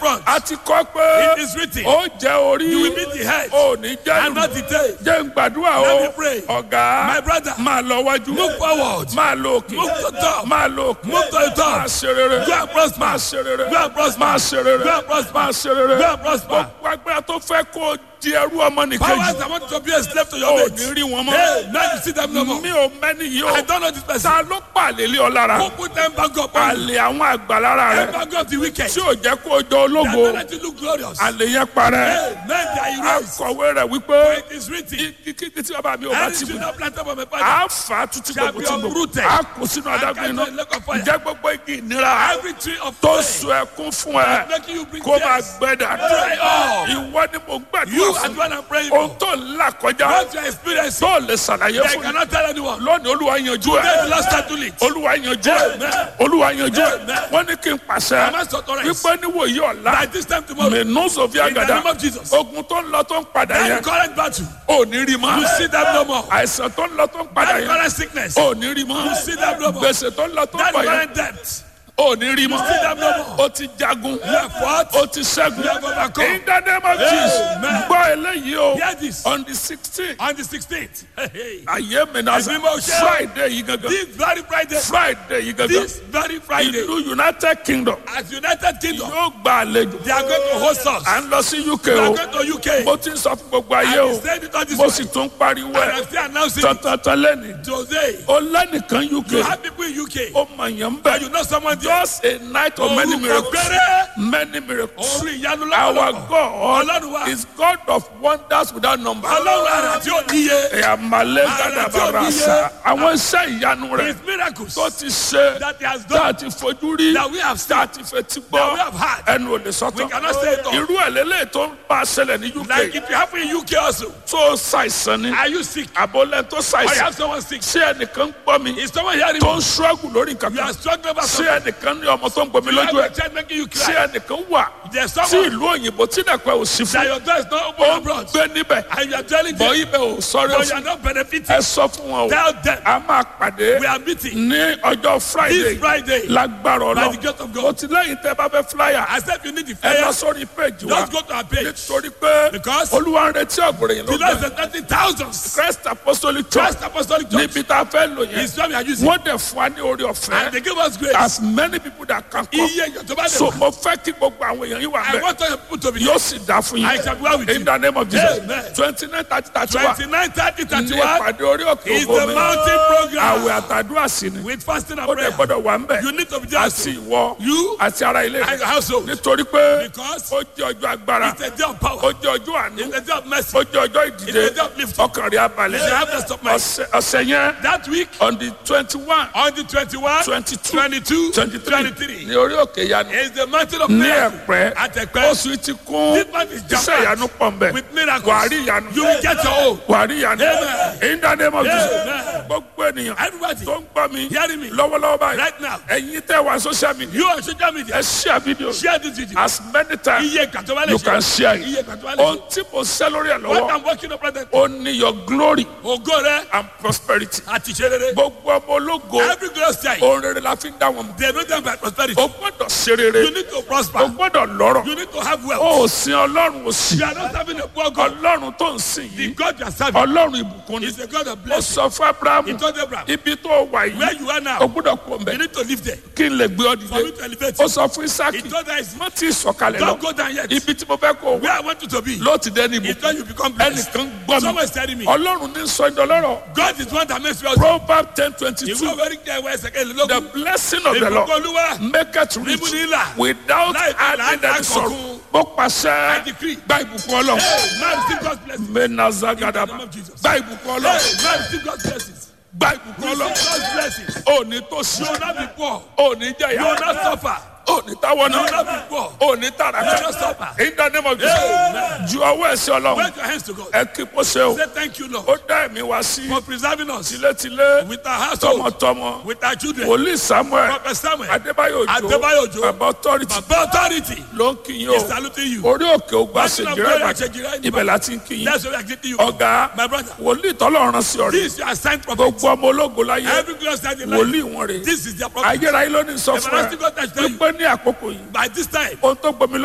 front. a ti kọ́ pé It is written. ó jẹ́ orí You will be the head ó ní jẹ́ and not ìlú the tail. jẹ́ ń gbàdúrà Let o me pray. ọ̀gá My brother, máa lọ wájú Move forward. máa lọ òkè Move to top. máa lọ òkè Move to the top. máa ṣe rere Go and prosper. máa ṣe rere Go and prosper. máa ṣe rere Go and prosper. máa ṣe rere Go and prosper. gbogbo agbára tó fẹ́ kó o di ẹrú ọmọ nìkejì Powers that want to be a slave to your ò mate. ní rí wọn Hey, mọ́ now you see them no more. mi ò mẹ́ni yìí I o don't know this person. ta ló pàlè lé ọ lára Who put them back up? on you? àlè àwọn àgbà lára rẹ Them back up the wicked. tí ò jẹ́ kó o jọ They are ológo not let you look glorious. àlè yẹn parẹ́ Hey, men they are erased. akọ̀wé rẹ̀ wípé It is written. kíkí tí bàbá mi ò bá And ti it bù should not plant up on my father. a fà á títí Shall gbogbo be tí gbogbo uprooted. a kò sínú And adágún cast iná in the lake of fire. ǹjẹ́ gbogbo igi ìnira Every tree of tó pain so ẹkún fún ẹ making you bring kó máa tears. gbẹ dà Dry up. ìwọ ni mo gbàdúrà You fún are the one I'm praying ohun for. tó ń là kọjá What you are experiencing, tó lè ṣàlàyé they fún mi cannot tell anyone. lónìí olúwa yanjú Let the ẹ Lord settle it. olúwa yanjú ẹ Amen. olúwa yanjú ẹ Amen. wọ́n ní kí n I pàṣẹ must authorize. wípé níwòyí ọ̀la By this time tomorrow, in mẹ́nú sọ̀fíà the gàdá name of Jesus, ogun tó ń lọ tó ń padà that yẹn current battle, ò ní rí mọ́ you see them no more. àìsàn tó ń lọ tó ń padà That yẹn current sickness, ò ní rí mọ́ you see them no more. gbèsè tó ń lọ tó ń That bọ̀ yẹn current debt, ò ní rí mọ́ you see them no more. ó ti jagun You have fought, ó ti ṣẹ́gun you have overcome. in the name of Jesus Amen. gbọ́ eléyìí o Hear this. on the sixteen On the 16th, hey, hey. ayé mi náà Ẹ̀mí mọ̀ ṣe o. Friday yìí gangan this very Friday, Friday yìí gangan this very Friday, ìlú United Kingdom as United Kingdom, yóò gba àlejò they are going to host us. à ń lọ sí UK We are o going to UK. mo ti ń sọ fún gbogbo ayé I o will say it on this mo one. sì tún pariwo And ẹ I'm still announcing it tọ̀tọ̀tọ̀ lẹ́nu today. o lẹ́nìkan UK You have people in UK. ó mọ̀ yẹn ń And you bẹ̀ know someone there. just a night of many Orúkọ miracles péré. many miracles Orí ìyanu our lọ́wọ́lọ́wọ́. God Ọlọ́run wa. is God of wonders without number. Ọlọ́run ara tí ó níye. ẹ̀yà malẹ̀ Ara tí ó gàdàbàrà níye. sa àwọn iṣẹ́ ìyanu rẹ̀ His miracles tó ti ṣe that he has tá a done, ti fojú rí that we have tá a seen, ti fetí that we gbọ́ have had. ẹnu ò lè We sọ́tọ̀ cannot say it all. irú ẹ̀ lélẹ̀ tó ń bá a ṣẹlẹ̀ ní Like UK it will happen in UK also. tó ṣàìsàn ni Are you sick? àbọ̀lẹ̀ tó Or you ṣàìsàn have someone sick? ṣé ẹnìkan gbọ́ mi Is someone hearing tó me? ń ṣọ́ọ̀gù lórí nǹkan You kan are struggling about ṣé something. ẹnìkan ní ọmọ tó ń gbomi You have lójú a ẹ̀ child making you ṣé cry. ẹnìkan wà There's tí someone ìlú òyìnbó tí dàpẹ́ ò sí that fún your door is not open ó ń abroad. gbé níbẹ̀ And you are telling bọ̀ them, ibẹ̀ ò sọ̀rọ̀ but you fún are not benefiting. ẹ sọ fún wọn o Tell them, a máa pàdé we are meeting ní ọjọ́ friday this Friday. lágbára By the ọlọ́ grace of God. o ti lẹ́yìn tẹ́ bá fẹ́ flyer I said you need the ẹ lọ fire. sórí page wa Just go to our page. nítorí pé Because olúwa ń retí ọ̀gbọ̀rẹ̀ yẹn the Lord lọ́gbà said thirty thousands. christ apostolic church Christ Apostolic Church níbi tá a fẹ́ lò yẹn is where we are using. wọ́n dẹ̀ fún wa ní orí And ọ̀fẹ́ they give us grace. as many people that can come Iye èèyàn tó bá so lè wá. mo fẹ́ kí gbogbo àwọn èèyàn yìí wà I bẹ́ẹ̀ want all your people to be yóò sì dá fún I yín shall be well with in you. the name of jesus Amen. twenty nine thirty thirty one Twenty-nine, thirty, ní thirty-one ìpàdé orí òkè is ògo the mi mountain program àwẹ̀ àtàdúrà sí ni with fasting and ó dẹ̀ prayer. gbọ́dọ̀ wà ń bẹ̀ You need to be there. àti ìwọ You àti ara ilé and rẹ your household. nítorí pé Because ó jẹ́ ọjọ́ agbára it's a day of power. ó jẹ́ ọjọ́ àánú It's a day of mercy. ó jẹ́ ọjọ́ It's ìdìde a day of lifting. ọkàn rẹ̀ abalẹ̀ You should have the stop mind. ọ̀sẹ̀ ọ̀sẹ̀ yẹn That week, on the twenty one on the 21, twenty two 22, twenty three 23, ní orí òkè yanu is the mountain of ní miracle. ẹ̀pẹ́ At Ẹ̀pẹ́. oṣù yìí ti kún This month is iṣẹ́ jam-packed ìyanu pọ̀ ń bẹ̀ with miracles. wàá rí ìyanu You will get your own. wàá rí ìyanu Amen. in the name of Jesus Amen. gbogbo ènìyàn Everybody tó ń gbọ́ mi hearing me lọ́wọ́lọ́wọ́ báyìí right now. ẹ̀yin tẹ́ wà social media You on social media. ẹ share video Share this video. as many times Iye ìgbà tó bá lè you can ṣe. share it Iye ìgbà tó bá lè ohun ṣe. tí mo ṣe lórí ẹ̀ What lọ́wọ́ I'm working on present. ó ní your glory Ògo rẹ̀ and prosperity àti ìṣe rere. gbogbo ọmọ ológo Every glorious time. ohun rere la fi ń dá wọn mọ̀ They know them by prosperity. o gbọ́dọ̀ ṣe rere You need to prosper. o gbọ́dọ̀ lọ́rọ̀ You need to have wealth. o ò sin ọlọ́run òsì You are not having a poor God. ọlọ́run tó ń sìn The yìí God you are serving ọlọ́run ìbùkún ni is a God of ó blessing. sọ fún abrahamu He told Abraham, ibi tó wà where yìí you are o now, gbọ́dọ̀ kú ọ̀bẹ you need to live there. kí n lè gbé ọ For me dìde to elevate ó you. sọ fún He isaki told us, má tí ì sọ̀kalẹ̀ lọ don't go down yet. ibi tí mo fẹ́ kó o Where wá I want you to be ló ti dẹ́ni is ìbùkún when you become blessed. ẹnìkan gbọ́ Someone mi is telling me, ọlọ́run ní sọ ìdọ́lọ́rọ̀ God is one that makes you proverb ten twenty Ìwé two ọ̀rẹ́ kí ẹ wá ẹsẹ̀ kẹ́lẹ́ the lógún. blessing of the lord Ìbùkún Olúwa make it rich níbu ní ìlà. without Láì fi adding làálàá any sorrow kankan. mo I pàṣẹ decree. gba ìbùkún ọlọ́run Hey, man receive God's blessing. menazagadaba In the name of Jesus. gba ìbùkún Hey, ọlọ́run man receive God's blessings. gba ìbùkún Receive ọlọ́run God's blessings. òní tó sí You will not be poor. òní You jẹyà will not suffer. òní táwọn You will náà not be poor. òní You will not tàràkà suffer. in the name of Jesus Amen. ju ọwọ́ ẹ̀sẹ̀ ọlọ́run Wave your hands to God. ẹ kí kó ṣe o Say thank you, Lord, ó dá ẹ̀mí wá sí for preserving us tilétilé with our household, tọmọtọmọ with our children. wòlíì samuel Prophet Samuel, adébáyò Adébáyò òjò Òjó. bàbá authority Baba authority ló ń kí yín is o saluting you. orí òkè ògbà Mountain of ṣèjìrẹ́ glory, ìbàdàn Àṣejìrẹ́ ibẹ̀ láti ń kí yín That's why we are greeting you. ọ̀gá My brother, wòlíì tọ́lọ́run sí ọ̀rẹ́ this is your assigned prophet. gbogbo ọmọ ológo láyé Every glorious time in life, wòlíì wọn rè this is their prophet. ayérayé ló ní sọ fún ẹ Everlasting God has tell you, wípé ní àkókò yìí by this time, ohun tó gbomi